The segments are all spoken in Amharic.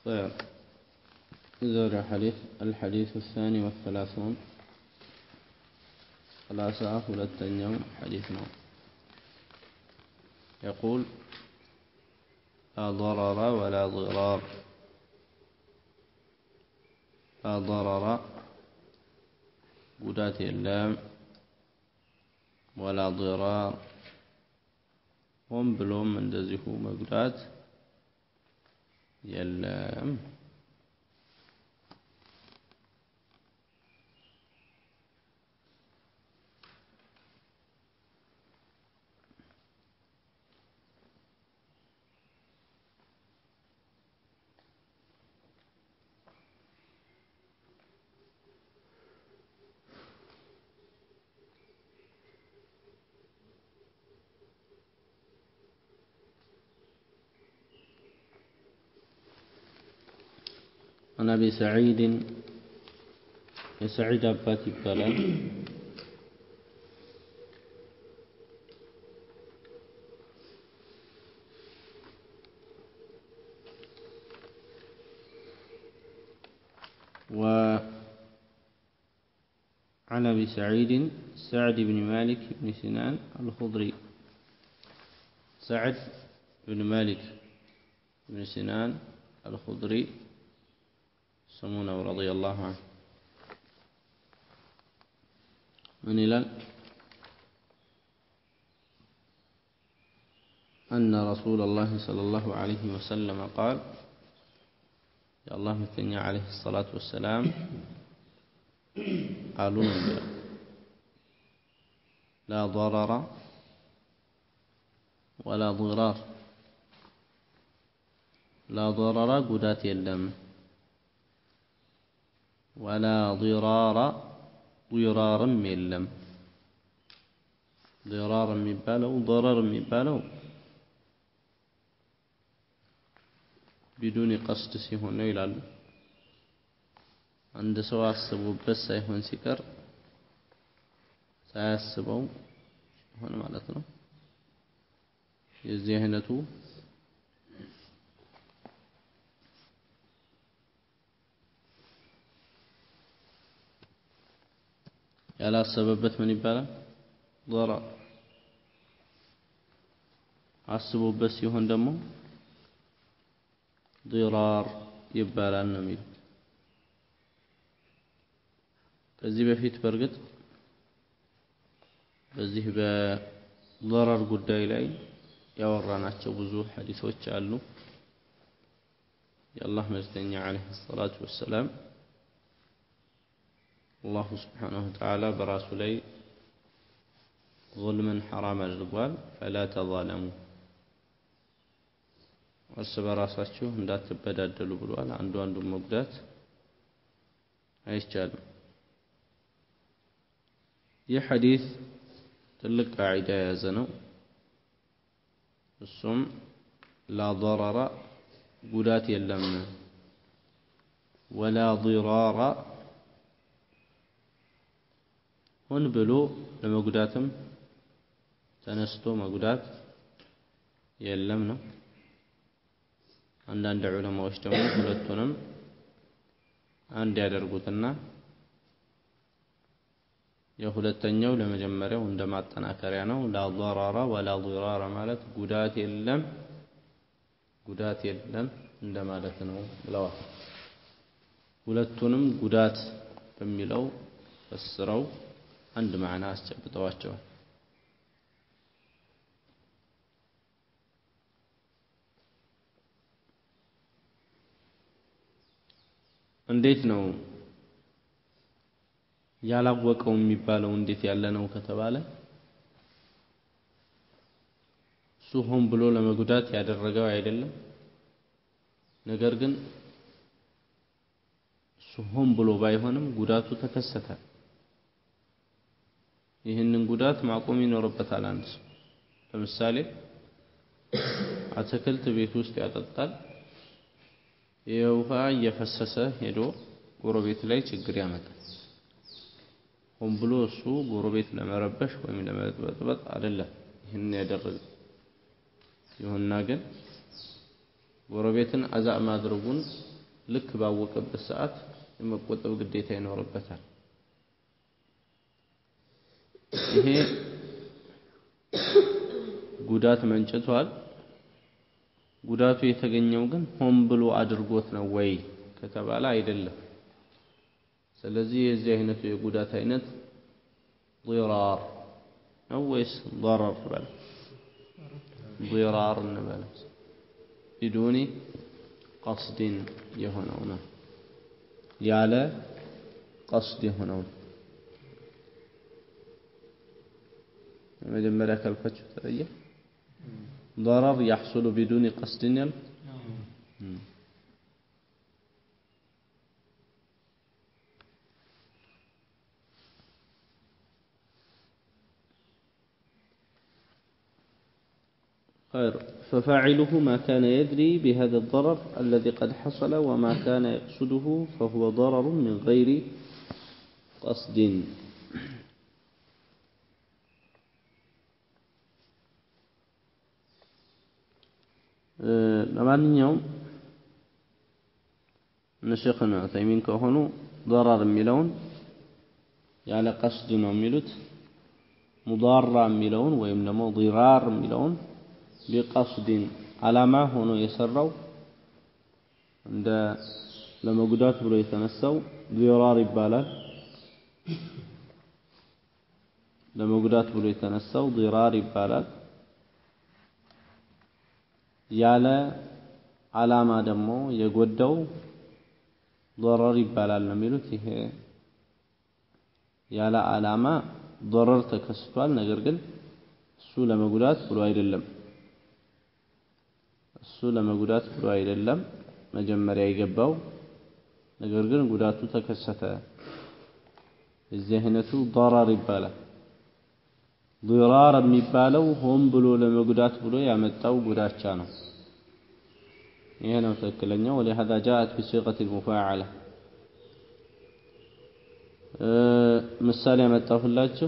طيب زور حديث الحديث الثاني والثلاثون ثلاثة ሁለተኛው حديث ነው يقول لا ضرر ولا ضرار لا ضرر ጉዳት የለም ወላ ضرار ሆን ብሎም እንደዚሁ መጉዳት የለም عن أبي سعيد يسعيد أبات يبالا وعن أبي سعيد سعد بن مالك بن سنان الخضري سعد بن مالك بن سنان الخضري سمونه رضي الله عنه من إلى أن رسول الله صلى الله عليه وسلم قال يا الله مثلني عليه الصلاة والسلام قالوا لا ضرر ولا ضرار لا ضرر قدات يلم ولا ضرار ضرار የለም ضرار የሚባለው ضرر የሚባለው ቢዱን ቀስድ ሲሆን ነው ይላሉ አንድ ሰው አስቦበት ሳይሆን ሲቀር ሳያስበው ሲሆን ማለት ነው የዚህ አይነቱ ያላሰበበት ምን ይባላል? ضرر አስቦበት ሲሆን ደግሞ ضرار ይባላል ነው የሚሉት። ከዚህ በፊት በእርግጥ በዚህ በضرر ጉዳይ ላይ ያወራናቸው ብዙ ሐዲሶች አሉ። የአላህ መልእክተኛ ዓለይሂ ሰላቱ ወሰላም አላሁ ስብሓነሁ ወተዓላ በራሱ ላይ ዙልምን ሐራም አድርጓል። ፈላ ተዛለሙ እርስ በራሳችሁ እንዳትበዳደሉ ብሏል። አንዱ አንዱን መጉዳት አይቻልም። ይህ ሐዲስ ትልቅ ቃዒዳ የያዘ ነው። እሱም ላ ضረረ ጉዳት የለም ወላ ضራራ ሆን ብሎ ለመጉዳትም ተነስቶ መጉዳት የለም ነው። አንዳንድ ዑለማዎች ደግሞ ሁለቱንም አንድ ያደርጉትና የሁለተኛው ለመጀመሪያው እንደ ማጠናከሪያ ነው። ላ ضرر ወላ ضرار ማለት ጉዳት የለም ጉዳት የለም እንደማለት ነው ብለዋል። ሁለቱንም ጉዳት በሚለው ፈስረው አንድ ማዕና አስጨብጠዋቸዋል። እንዴት ነው ያላወቀው የሚባለው እንዴት ያለ ነው ከተባለ እሱ ሆን ብሎ ለመጉዳት ያደረገው አይደለም። ነገር ግን እሱ ሆን ብሎ ባይሆንም ጉዳቱ ተከሰተ። ይህንን ጉዳት ማቆም ይኖርበታል። አንድ ሰው ለምሳሌ አትክልት ቤት ውስጥ ያጠጣል። የውሃ እየፈሰሰ ሄዶ ጎረቤት ላይ ችግር ያመጣል። ሆን ብሎ እሱ ጎረቤት ለመረበሽ ወይም ለመበጥበጥ አይደለም ይህን ያደረገው። ይሁንና ግን ጎረቤትን አዛ ማድረጉን ልክ ባወቀበት ሰዓት የመቆጠብ ግዴታ ይኖርበታል። ይሄ ጉዳት መንጭቷል። ጉዳቱ የተገኘው ግን ሆን ብሎ አድርጎት ነው ወይ ከተባለ አይደለም። ስለዚህ የዚህ አይነቱ የጉዳት አይነት ዲራር ነው ወይስ ضرر በል ዲራር እንበል ቢዱኒ ቀስድን የሆነው ነው ያለ ቀስድ የሆነው ነው። መጀመሪያ ካልኳችሁ ተለየ ضرر يحصل بدون قصد يل خير ففاعله ما كان يدري بهذا الضرر الذي قد حصل وما كان يقصده فهو ضرر من غير قصد ለማንኛውም እነ ሼኽና ዑሰይሚን ከሆኑ ضرر የሚለውን ያለ ቀስድ ነው የሚሉት። ሙዳራ የሚለውን ወይም ደግሞ ዲራር የሚለውን ቢቀስድን ዓላማ ሆኖ የሰራው እንደ ለመጉዳት ብሎ የተነሳው ዲራር ይባላል። ለመጉዳት ብሎ የተነሳው ዲራር ይባላል። ያለ ዓላማ ደግሞ የጎዳው ضرر ይባላል ነው የሚሉት። ይሄ ያለ ዓላማ ضرر ተከስቷል። ነገር ግን እሱ ለመጉዳት ብሎ አይደለም እሱ ለመጉዳት ብሎ አይደለም መጀመሪያ የገባው ነገር ግን ጉዳቱ ተከሰተ። የዚህ አይነቱ ضرر ይባላል። ዲራር የሚባለው ሆን ብሎ ለመጉዳት ብሎ ያመጣው ጉዳቻ ነው። ይሄ ነው ትክክለኛው። ወሊሀዛ ጃአት ቢሲቀት ልሙፋዓላ ምሳሌ ያመጣሁላችሁ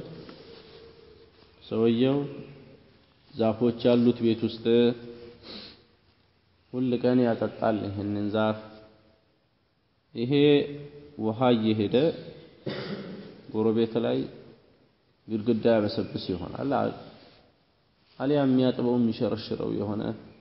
ሰውየው ዛፎች ያሉት ቤት ውስጥ ሁል ቀን ያጠጣል ይህንን ዛፍ። ይሄ ውሃ እየሄደ ጎረቤት ላይ ግድግዳ ያበሰብስ ይሆናል። አሊያ የሚያጥበው የሚሸረሽረው የሆነ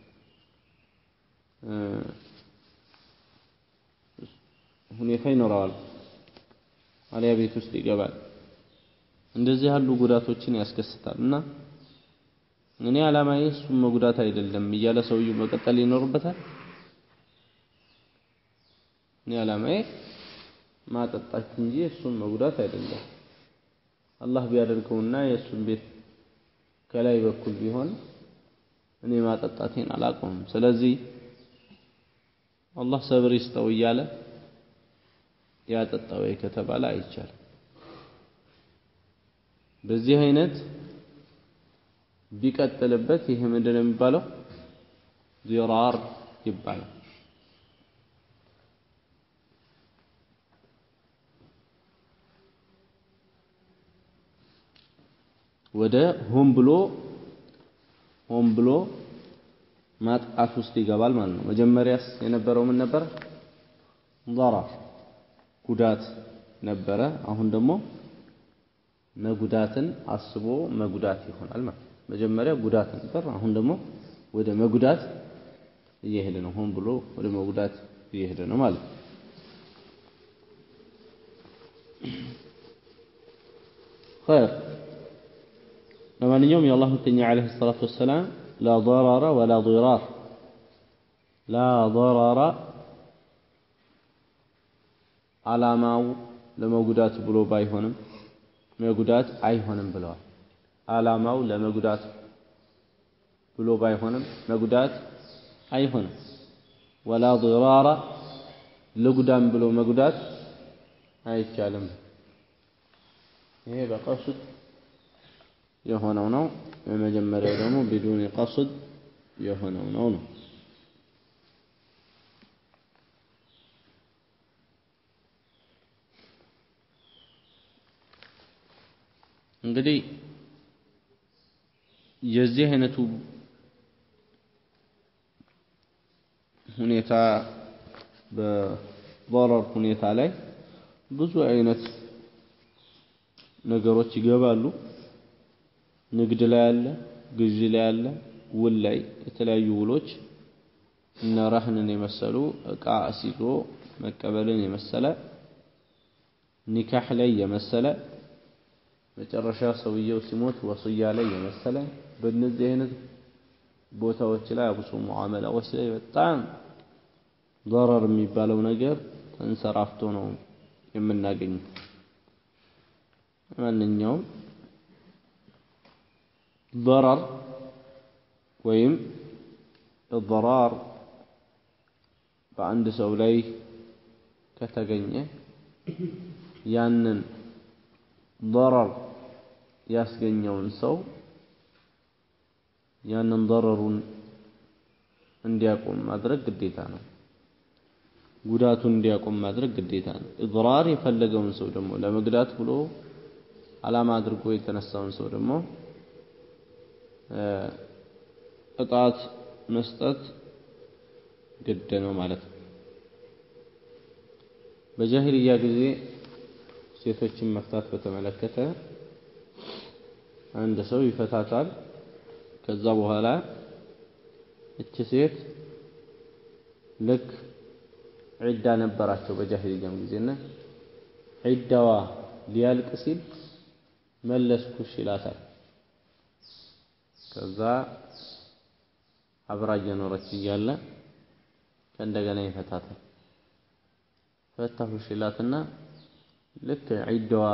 ሁኔታ ይኖረዋል። አሊያ ቤት ውስጥ ይገባል። እንደዚህ ያሉ ጉዳቶችን ያስከስታል እና እኔ ዓላማዬ እሱን መጉዳት አይደለም እያለ ሰውየው መቀጠል ይኖርበታል። እኔ ዓላማዬ ማጠጣት እንጂ እሱን መጉዳት አይደለም። አላህ ቢያደርገውና የእሱን ቤት ከላይ በኩል ቢሆን እኔ ማጠጣቴን አላቆምም። ስለዚህ አላህ ሰብር ይስጠው እያለ ያጠጣው ከተባለ አይቻልም። በዚህ አይነት ቢቀጥልበት ይሄ ምንድን ነው የሚባለው? ዲራር ይባላል። ወደ ሆን ብሎ ሆን ብሎ ማጥቃት ውስጥ ይገባል ማለት ነው። መጀመሪያስ የነበረው ምን ነበረ? ضرر ጉዳት ነበረ። አሁን ደግሞ መጉዳትን አስቦ መጉዳት ይሆናል ማለት ነው። መጀመሪያ ጉዳት ነበር፣ አሁን ደግሞ ወደ መጉዳት እየሄደ ነው። ሆን ብሎ ወደ መጉዳት እየሄደ ነው ማለት ነው። ኸይር ለማንኛውም የአላህ መልእክተኛ ዓለይሂ ሰላቱ ወሰላም ላ ضረረ ወላ ዲራር ላ ضረረ ዓላማው ለመጉዳት ብሎ ባይሆንም መጉዳት አይሆንም ብለዋል። ዓላማው ለመጉዳት ብሎ ባይሆንም መጉዳት አይሆንም። ወላ ዲራራ ልጉዳም ብሎ መጉዳት አይቻልም። ይሄ በቀስድ የሆነው ነው። የመጀመሪያው ደግሞ ቢዱኒ ቀስድ የሆነው ነው ነው እንግዲህ የዚህ አይነቱ ሁኔታ በضرر ሁኔታ ላይ ብዙ አይነት ነገሮች ይገባሉ። ንግድ ላይ አለ፣ ግዢ ላይ አለ፣ ውል ላይ የተለያዩ ውሎች እነ ረህንን የመሰሉ እቃ አስይዞ መቀበልን የመሰለ ኒካህ ላይ የመሰለ መጨረሻ ሰውየው ሲሞት ወስያ ላይ የመሰለ በእነዚህ አይነት ቦታዎች ላይ አብሶ ሙዓመላዎች ላይ በጣም ضرر የሚባለው ነገር ተንሰራፍቶ ነው የምናገኘው። ማንኛውም ضرر ወይም እضራር በአንድ ሰው ላይ ከተገኘ ያንን ضرر ያስገኘውን ሰው ያንን ضرሩን እንዲያቆም ማድረግ ግዴታ ነው። ጉዳቱን እንዲያቆም ማድረግ ግዴታ ነው። ኢድራር የፈለገውን ሰው ደግሞ ለመግዳት ብሎ ዓላማ አድርጎ የተነሳውን ሰው ደግሞ ቅጣት መስጠት ግድ ነው ማለት ነው። በጃሂልያ ጊዜ ሴቶችን መፍታት በተመለከተ አንድ ሰው ይፈታታል። ከዛ በኋላ እች ሴት ልክ ዒዳ ነበራቸው በጃሂልያም ጊዜና ዒዳዋ ሊያልቅ ሲል መለስኩሽ ይላታል። ከዛ አብራ እየኖረች እያለ ከእንደገና ይፈታታል። ፈታሁሽ ይላትና ልክ ዒዳዋ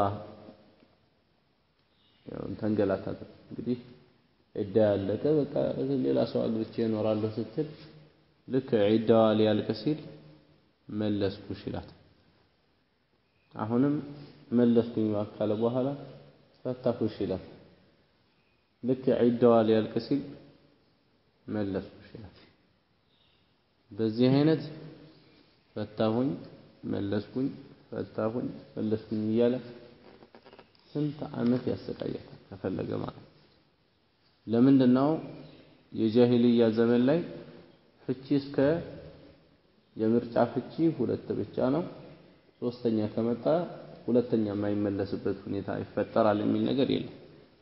ተንገላታት። እንግዲህ ዒዳ ያለቀ በቃ ሌላ ሰው አግብቼ እኖራለሁ ስትል ልክ ዒዳዋ ሊያልቅ ሲል መለስኩሽ ይላታል። አሁንም መለስኩኝ ካለ በኋላ ፈታሁሽ ይላል። ልክ ዒዳዋ ሊያልቅ ሲል መለስኩሽ ይላል። በዚህ አይነት ፈታሁኝ፣ መለስኩኝ፣ ፈታሁኝ፣ መለስኩኝ እያለ ስንት ዓመት ያሰቃያታል ከፈለገ ማለት ለምንድን ነው የጃሂልያ ዘመን ላይ ፍቺ እስከ የምርጫ ፍቺ ሁለት ብቻ ነው። ሶስተኛ ከመጣ ሁለተኛ የማይመለስበት ሁኔታ ይፈጠራል የሚል ነገር የለም።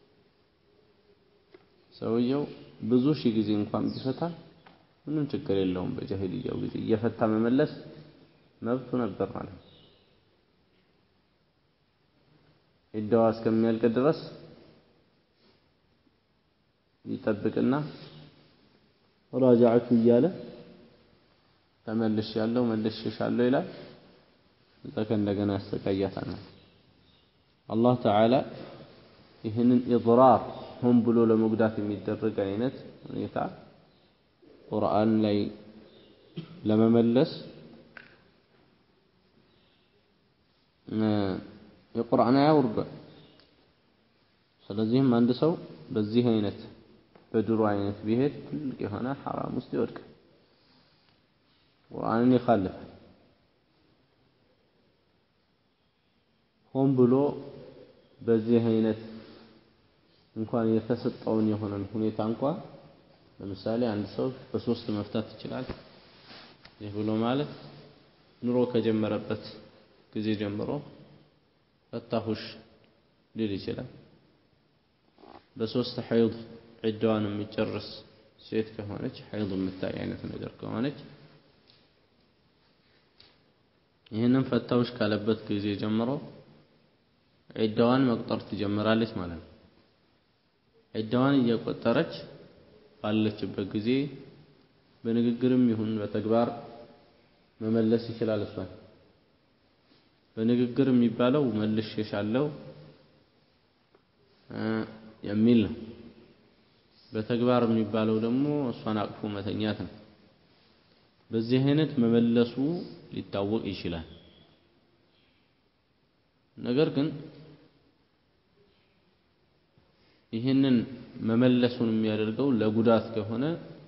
ሰውየው ብዙ ሺህ ጊዜ እንኳን ቢፈታ ምንም ችግር የለውም። በጃሂልያው ጊዜ እየፈታ መመለስ መብቱ ነበር ማለት ነው። ዒዳዋ እስከሚያልቅ ድረስ ይጠብቅና ራጃዕቱ እያለ ተመልሽ ያለው መልሽሻለሁ ይላል። እዛ ከእንደገና ያሰቃያታል። አላህ ተዓላ ይህንን ኢድራር ሆን ብሎ ለመጉዳት የሚደረግ አይነት ሁኔታ ቁርአን ላይ ለመመለስ የቁርአን አያ ወርዷል። ስለዚህም አንድ ሰው በዚህ አይነት በድሮ አይነት ቢሄድ ትልቅ የሆነ ሐራም ውስጥ ይወድቃል። ቁርአንን ይኻልፋል። ሆን ብሎ በዚህ አይነት እንኳን የተሰጠውን የሆነን ሁኔታ እንኳን ለምሳሌ አንድ ሰው በሶስት መፍታት ይችላል። ይህ ብሎ ማለት ኑሮ ከጀመረበት ጊዜ ጀምሮ ፈታሁሽ ሊል ይችላል። በሶስት ሐይድ ዒዳዋን የሚጨርስ ሴት ከሆነች ሐይድ የምታይ አይነት ነገር ከሆነች ይህንን ፈታሁሽ ካለበት ጊዜ ጀምሮ ዒዳዋን መቁጠር ትጀምራለች ማለት ነው። ዒዳዋን እየቆጠረች ባለችበት ጊዜ በንግግርም ይሁን በተግባር መመለስ ይችላል። እሷን በንግግር የሚባለው መልሼሻለሁ የሚል ነው። በተግባር የሚባለው ደግሞ እሷን አቅፎ መተኛት ነው። በዚህ አይነት መመለሱ ሊታወቅ ይችላል። ነገር ግን ይህንን መመለሱን የሚያደርገው ለጉዳት ከሆነ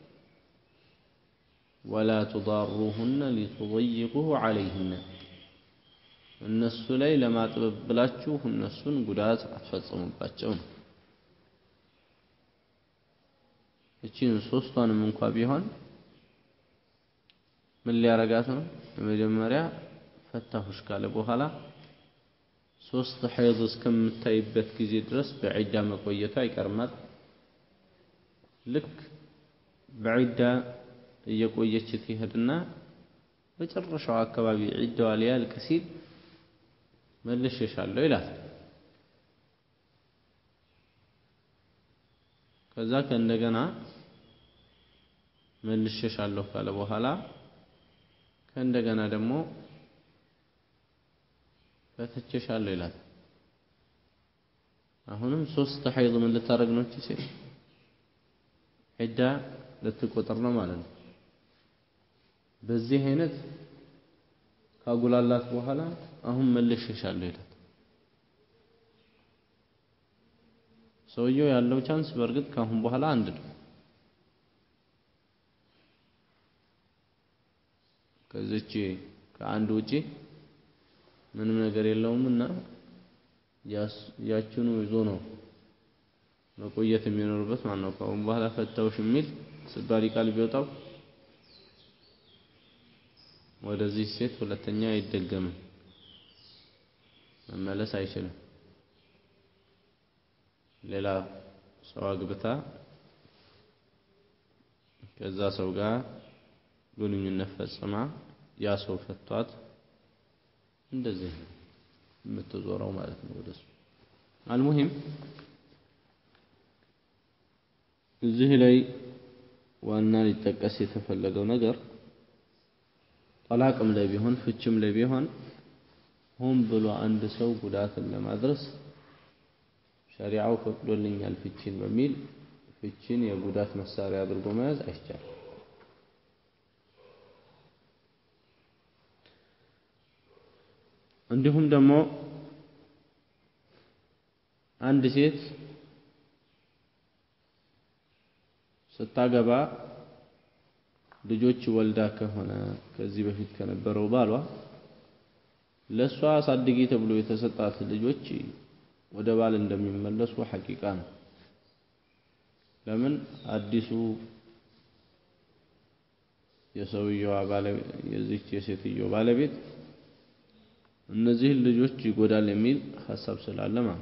ወላ ቱዳሩሁነ ሊቱضይቁ ዐለይህነ እነሱ ላይ ለማጥበብ ብላችሁ እነሱን ጉዳት አትፈጽሙባቸው ነው። እቺን ሶስቷንም እንኳ ቢሆን ምን ሊያረጋት ነው? መጀመሪያ ፈታሁሽ ካለ በኋላ ሶስት ሐይድ እስከምታይበት ጊዜ ድረስ በዒዳ መቆየቱ አይቀርማል። ልክ በዒዳ እየቆየች ትሄድና መጨረሻው አካባቢ ዒዳዋ ሊያልቅ ሲል መልሼሻለሁ ይላል። ከዛ ከእንደገና መልሼሻለሁ ካለ በኋላ ከእንደገና ደግሞ ፈትቼሻለሁ ይላል። አሁንም ሶስት ሐይድ ምን ልታደርግ ነው? እቺ ሴት ዒዳ ልትቆጥር ነው ማለት ነው። በዚህ አይነት ካጉላላት በኋላ አሁን መልሼሻለሁ ይላል። ሰውየው ያለው ቻንስ በእርግጥ ካሁን በኋላ አንድ ነው። ከዚች ከአንድ ውጪ ምንም ነገር የለውም እና ያችኑ ይዞ ነው መቆየት የሚኖርበት ማለት ነው። ከአሁን በኋላ ፈታውሽ የሚል ስባሪ ቃል ቢወጣው ወደዚህ ሴት ሁለተኛ አይደገምም፣ መመለስ አይችልም። ሌላ ሰው አግብታ ከዛ ሰው ጋር ግንኙነት ፈጽማ ያ ሰው ፈቷት እንደዚህ ነው የምትዞረው ማለት ነው ወደሱ። አልሙሂም እዚህ ላይ ዋና ሊጠቀስ የተፈለገው ነገር ጠላቅም ላይ ቢሆን ፍችም ላይ ቢሆን ሆን ብሎ አንድ ሰው ጉዳትን ለማድረስ ሸሪዓው ፈቅዶልኛል ፍቺን በሚል ፍቺን የጉዳት መሳሪያ አድርጎ መያዝ አይቻልም። እንዲሁም ደግሞ አንድ ሴት ስታገባ ልጆች ወልዳ ከሆነ ከዚህ በፊት ከነበረው ባሏ ለእሷ አሳድጊ ተብሎ የተሰጣት ልጆች ወደ ባል እንደሚመለሱ ሐቂቃ ነው። ለምን አዲሱ የሰውየዋ ባለቤት የዚች የሴትየው ባለቤት እነዚህን ልጆች ይጎዳል የሚል ሀሳብ ስላለ ማለት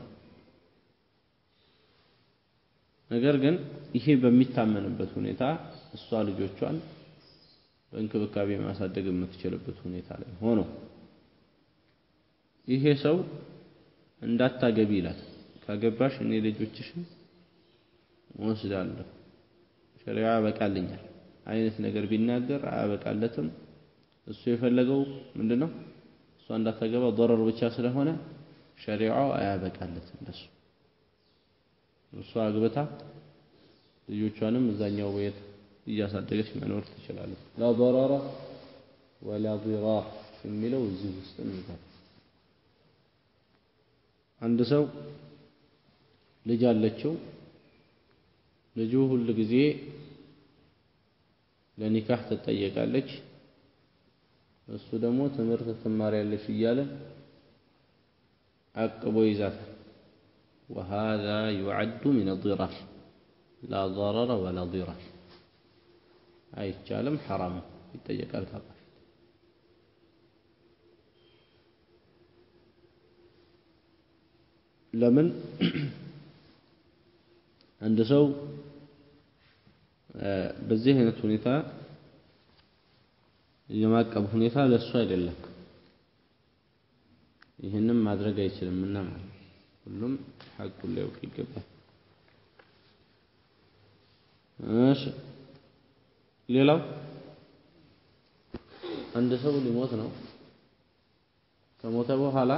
ነገር ግን ይሄ በሚታመንበት ሁኔታ እሷ ልጆቿን በእንክብካቤ ማሳደግ የምትችልበት ሁኔታ ላይ ሆኖ ይሄ ሰው እንዳታገቢ ይላል። ካገባሽ እኔ ልጆችሽን ወስዳለሁ፣ ሸሪዓ ያበቃልኛል አይነት ነገር ቢናገር አያበቃለትም። እሱ የፈለገው ምንድን ነው? እሷ እንዳታገባ ضرر ብቻ ስለሆነ ሸሪዓው አያበቃለትም ለሱ። እሷ አግብታ ልጆቿንም እዛኛው ቤት እያሳደገች መኖር ትችላለች። ላ ضرر ወላ ضራር የሚለው እዚህ ውስጥ ነው። አንድ ሰው ልጅ አለችው። ልጁ ሁል ጊዜ ለኒካህ ትጠየቃለች። እሱ ደግሞ ትምህርት ትማሪያለሽ እያለ አቅቦ ይዛታል። ወሃዛ ዩዐዱ ሚነ ዲራር ላ ضረረ ወላ ዲራር አይቻልም፣ ሐራም ይጠየቃል ካጣ ለምን አንድ ሰው በዚህ አይነት ሁኔታ የማቀብ ሁኔታ ለሱ አይደለም። ይህንም ማድረግ አይችልም እና ማለት ሁሉም ሐቁን ሊያውቅ ይገባል። እሺ ሌላው አንድ ሰው ሊሞት ነው። ከሞተ በኋላ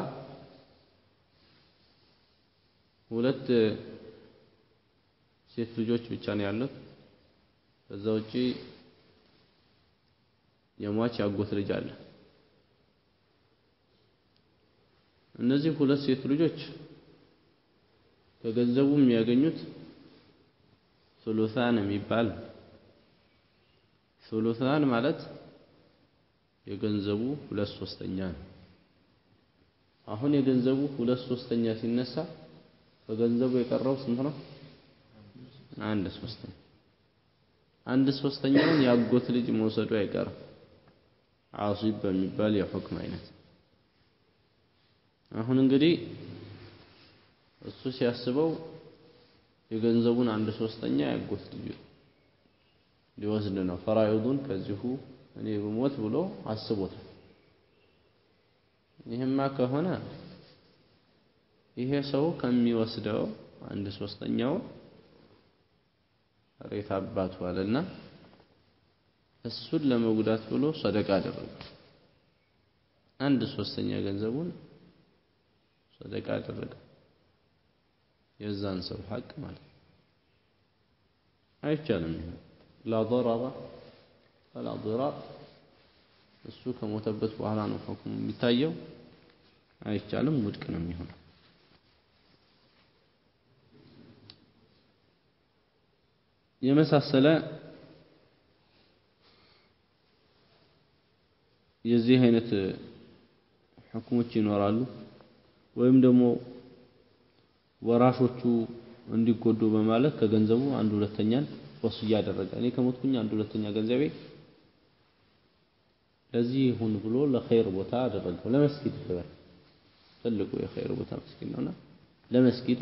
ሁለት ሴት ልጆች ብቻ ነው ያሉት። ከዛ ውጪ የሟች ያጎት ልጅ አለ። እነዚህ ሁለት ሴት ልጆች ከገንዘቡ የሚያገኙት ሱሉሳን የሚባል ሱሉሳን ማለት የገንዘቡ ሁለት ሶስተኛ ነው። አሁን የገንዘቡ ሁለት ሶስተኛ ሲነሳ ከገንዘቡ የቀረው ስንት ነው? አንድ ሶስተኛ። አንድ ሶስተኛውን ያጎት ልጅ መውሰዱ አይቀርም። ዓሲብ በሚባል የሑክም አይነት አሁን እንግዲህ እሱ ሲያስበው የገንዘቡን አንድ ሶስተኛ ያጎት ልጅ ሊወስድ ነው። ፈራኢዱን ከዚሁ እኔ ብሞት ብሎ አስቦታል። ይህማ ከሆነ ይሄ ሰው ከሚወስደው አንድ ሶስተኛው ሬት አባቱ አለና እሱን ለመጉዳት ብሎ ሰደቃ አደረገ። አንድ ሶስተኛ ገንዘቡን ሰደቃ አደረገ። የዛን ሰው ሐቅ ማለት አይቻልም። ይሄ ላ ضرر ولا ضرار እሱ ከሞተበት በኋላ ነው ሁክሙ የሚታየው። አይቻልም፣ ውድቅ ነው የሚሆነው። የመሳሰለ የዚህ አይነት ሁክሞች ይኖራሉ። ወይም ደግሞ ወራሾቹ እንዲጎዱ በማለት ከገንዘቡ አንድ ሁለተኛን ወስያ ያደረገ እኔ ከሞትኩኝ አንድ ሁለተኛ ገንዘቤ ለዚህ ይሁን ብሎ ለኸይር ቦታ አደረገው። ለመስጊድ ይበል ትልቁ የኸይር ቦታ መስጊድ ነውና ለመስጊድ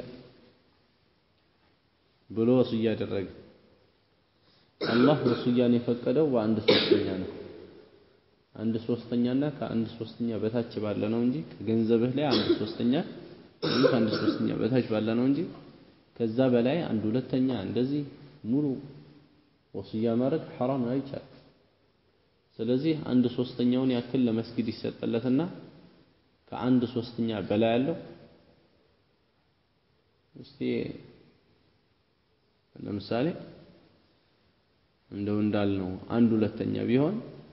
ብሎ ወስያ ያደረገ። አላህ ወስያን የፈቀደው በአንድ ሶስተኛ ነው። አንድ ሶስተኛና ከአንድ ሶስተኛ በታች ባለ ነው እንጂ ከገንዘብህ ላይ አንድ ሶስተኛ ወይም ከአንድ ሶስተኛ በታች ባለ ነው እንጂ ከዛ በላይ አንድ ሁለተኛ እንደዚህ ሙሉ ወስያ ማድረግ ሐራም ነው፣ አይቻልም። ስለዚህ አንድ ሶስተኛውን ያክል ለመስጊድ ይሰጠለትና ከአንድ ሶስተኛ በላይ ያለው እስቲ ለምሳሌ እንደው እንዳልነው አንድ ሁለተኛ ቢሆን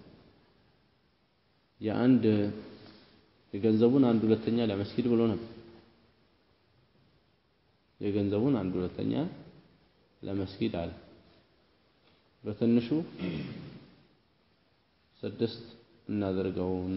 የአንድ የገንዘቡን አንድ ሁለተኛ ለመስጊድ ብሎ ነበር። የገንዘቡን አንድ ሁለተኛ ለመስጊድ አለ። በትንሹ ስድስት እናደርገውና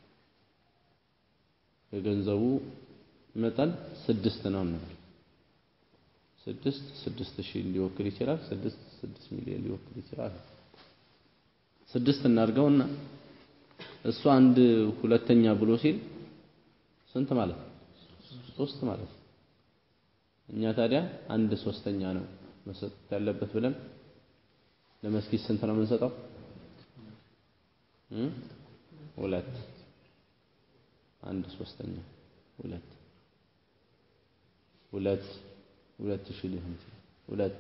የገንዘቡ መጠን ስድስት ነው እንበል። ስድስት ስድስት ሺህ ሊወክል ይችላል። ስድስት ስድስት ሚሊዮን ሊወክል ይችላል። ስድስት እናድርገውና እሱ አንድ ሁለተኛ ብሎ ሲል ስንት ማለት ነው? ሶስት ማለት ነው። እኛ ታዲያ አንድ ሶስተኛ ነው መሰጠት ያለበት ብለን ለመስጊድ ስንት ነው የምንሰጠው? ሁለት አንድ ሶስተኛ ሁለት ሁለት ሁለት ሺህ ሊሆን ይችላል። ሁለት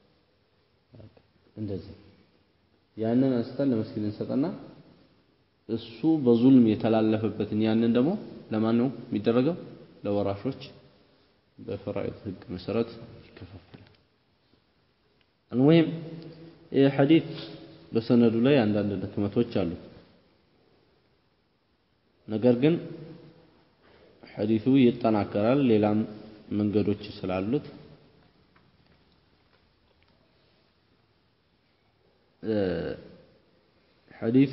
እንደዚህ ያንን አንስተን ለመስጊድ እንሰጠና እሱ በዙልም የተላለፈበትን ያንን ደግሞ ለማን ነው የሚደረገው? ለወራሾች በፈራኢድ ህግ መሰረት ይከፋፈላል። አልሙሂም ይህ ሐዲት በሰነዱ ላይ አንዳንድ ድክመቶች አሉት። ነገር ግን ሐዲቱ ይጠናከራል፣ ሌላም መንገዶች ስላሉት ሐዲቱ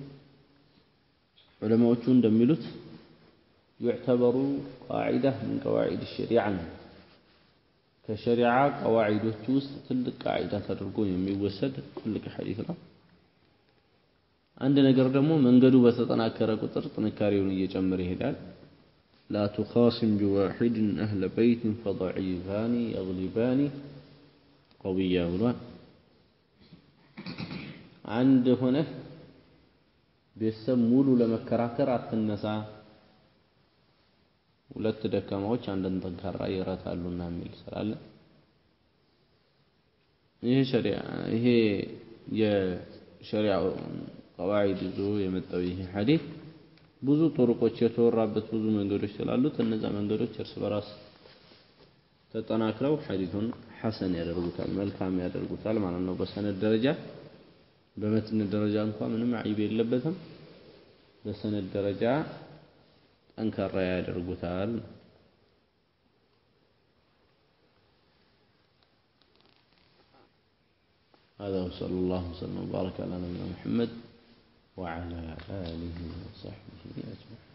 ዑለማዎቹ እንደሚሉት ዩዕተበሩ ቃዒዳ ምን ቀዋዒድ ሸሪዓ ነው። ከሸሪዓ ቀዋዒዶች ውስጥ ትልቅ ቃዒዳ ተደርጎ የሚወሰድ ትልቅ ሐዲት ነው። አንድ ነገር ደግሞ መንገዱ በተጠናከረ ቁጥር ጥንካሬውን እየጨመረ ይሄዳል። ላ ቱኻሲም ቢዋሒድን አህለ በይትን ፈضዒፋኒ የግሊባኒ ቀውያ ብሏል። አንድ ሆነህ ቤተሰብ ሙሉ ለመከራከር አትነሳ፣ ሁለት ደካማዎች አንድን ጠንካራ ይረታሉና የሚል ስላለ ይሄ ሸሪዓ ይሄ የሸሪዓው ቀዋዒድ ይዞ የመጣው ይሄ ሐዲስ ብዙ ጥሩቆች የተወራበት ብዙ መንገዶች ስላሉት እነዛ መንገዶች እርስ በራስ ተጠናክረው ሐዲሱን ሐሰን ያደርጉታል፣ መልካም ያደርጉታል ማለት ነው። በሰነድ ደረጃ በመትን ደረጃ እንኳ ምንም አይብ የለበትም። በሰነድ ደረጃ ጠንካራ ያደርጉታል። هذا وصلى الله وسلم وبارك على نبينا محمد وعلى آله وصحبه أجمعين